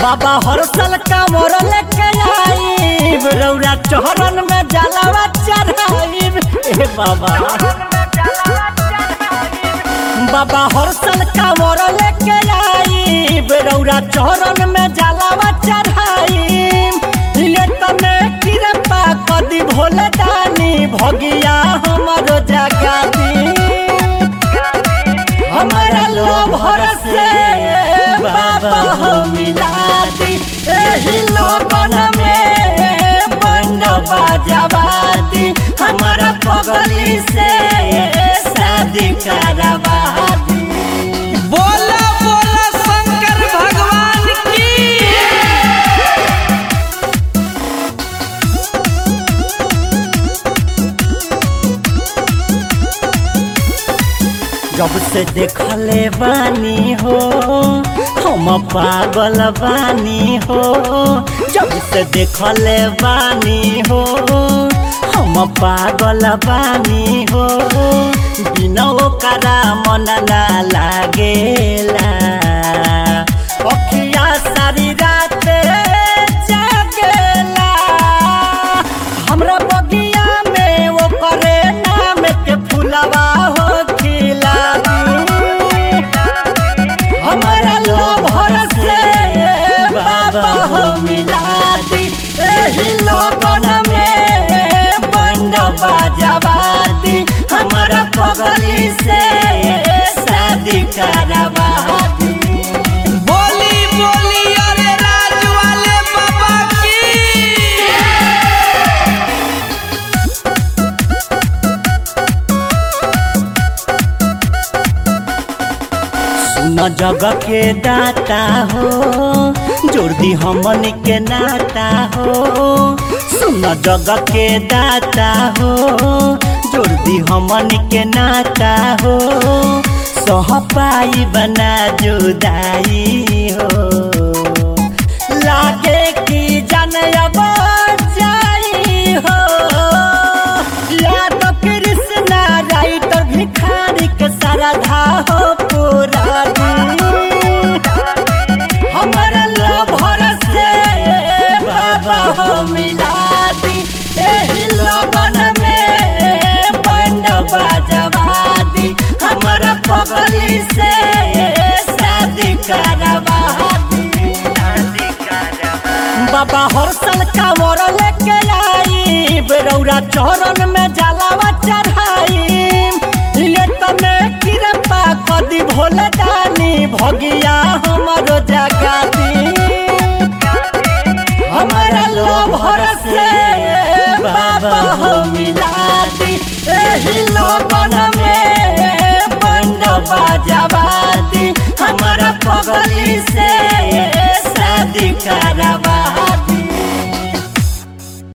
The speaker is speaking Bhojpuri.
बाबा हर साल कामर लेके आईब रौरा चौरन में जलावा चढ़ाईब ए बाबा बाबा हर साल कामर लेके आईब रौरा चौरन में जलावा चढ़ाईब ये तने कृपा कदी भोले दानी भगिया हमरो जगा दी हमारा लो भरोसे बाबा हो मिला दी एही लोगन में बंद बाजावा दी हमारा पगली से शादी करवा दी बोला बोला शंकर भगवान की जब से देखले बानी हो हम पागल बानी हो जब से देखले बानी हो हम पागल बानी हो बिना ओकरा मन ना लागेला अखिया सारी रात जागेला हमरा बगिया में वो करे नाम के फुलवा हो खिला हमारा लो भरोसे बाबा हो मिला दी एही लोगन में बंद बाजावा दी हमारा पगली से शादी करवा दी बोली बोली अरे राज वाले बाबा की सुन जग के दाता हो जोड़ दी हमन के नाता हो सुन जग के दाता हो जोड़ दी हमन के नाता हो सह पाई बना जुदाई हो लागे की जन अब जाई हो याद कृष्णा राइट भिखारी के श्रद्धा हो पूरा हमारा लव भरोसे बाबा हो मिला दी एही लगन में बंड बाजवा दी हमारा पगली से शादी करवा दी बाबा हर साल कांवर लेके आई बेरौरा चौरन में जलावा चढ़ाई ये तने कृपा कदी भोले दानी भगिया हमरो जगा दी हमारा लो भरोसे बाबा हो मिला दी एही लोगन में बंद बाजावा दी हमारा पगली से शादी करवा